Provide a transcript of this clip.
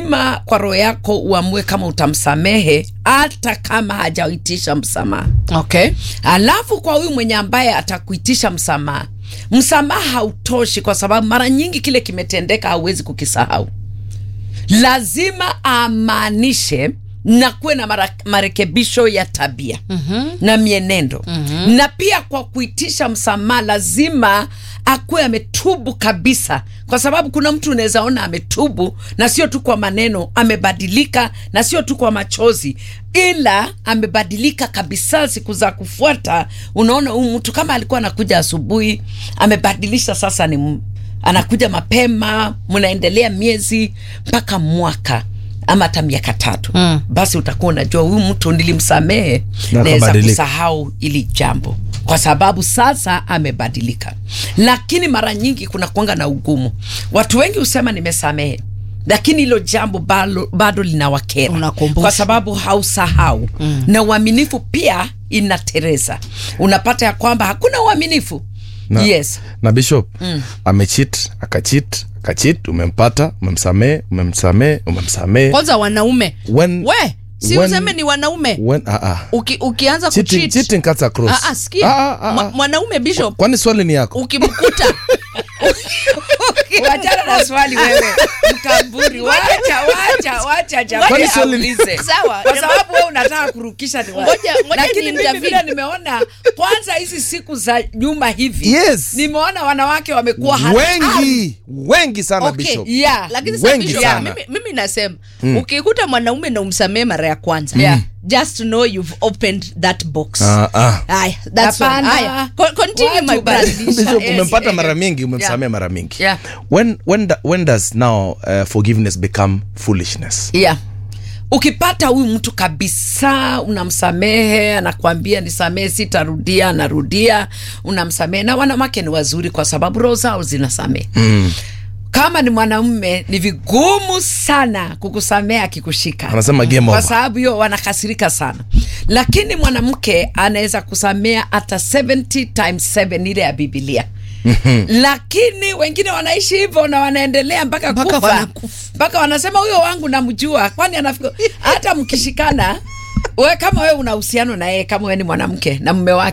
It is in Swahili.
lazima kwa roho yako uamue kama utamsamehe hata kama hajaitisha msamaha okay alafu kwa huyu mwenye ambaye atakuitisha msamaha msamaha hautoshi kwa sababu mara nyingi kile kimetendeka hauwezi kukisahau lazima amaanishe na kuwe na mara, marekebisho ya tabia mm-hmm. na mienendo mm-hmm. na pia kwa kuitisha msamaha lazima akuwe ametubu kabisa kwa sababu kuna mtu unaweza ona ametubu na sio tu kwa maneno amebadilika na sio tu kwa machozi ila amebadilika kabisa siku za kufuata unaona huyu mtu kama alikuwa anakuja asubuhi amebadilisha sasa ni m- anakuja mapema mnaendelea miezi mpaka mwaka ama hata miaka tatu mm. basi utakuwa unajua huyu mtu nilimsamehe Na naweza akabadilika. kusahau ili jambo kwa sababu sasa amebadilika lakini mara nyingi kuna kuanga na ugumu watu wengi husema nimesamehe lakini hilo jambo bado, bado linawakera Unakumbusha. kwa sababu hausahau mm. na uaminifu pia inatereza unapata ya kwamba hakuna uaminifu na, yes na bishop mm. amechit akachit akachit umempata umemsamee umemsamee umemsamee kwanza wanaume When- we si when- useme ni wanaume when ah, ah. Uki, ukianza cheating, kucheat cheating cuts across Ah, ah, sikia Ah, ah, ah, Mwa- ah. mwanaume bishop kwani swali ni yako ukimkuta wachana na swali wewe mkamburi wacha wacha wacha jamani Kwani swali- aulize Sawa. kwa sababu wewe unataka kurukisha ni wapi. Ngoja- ngoja lakini mimi niintervene. vile nimeona kwanza hizi siku za nyuma hivi Yes. nimeona wanawake wamekuwa hatari. wengi wengi sana Okay. bishop yeah. lakini sasa Wengi bishop, sana. mimi, mimi nasema ukikuta mwanaume na umsamee mara ya kwanza Yeah. just know you've opened that box Ah, ah. Aya, that's one. Hapana. Aya, con- continue Watu my brother. badilisha. bishop Yes, umempata yeah, mara yeah. mingi umemsamea Yeah. mara mingi Yeah. when, when, da, when does now uh, forgiveness become foolishness yeah. ukipata huyu mtu kabisa unamsamehe anakwambia nisamehe sitarudia anarudia unamsamehe na wanawake ni wazuri kwa sababu roho zao zinasamehe mm. kama ni mwanamume ni vigumu sana kukusamehe akikushika Anasema game kwa over. sababu hiyo wanakasirika sana lakini mwanamke anaweza kusamea hata 70 times 7 ile ya bibilia lakini wengine wanaishi hivyo na wanaendelea mpaka Mpaka kufa wanakufa. mpaka wanasema huyo wangu namjua kwani anafika hata mkishikana we kama wewe una uhusiano na yeye kama wewe ni mwanamke na mume wake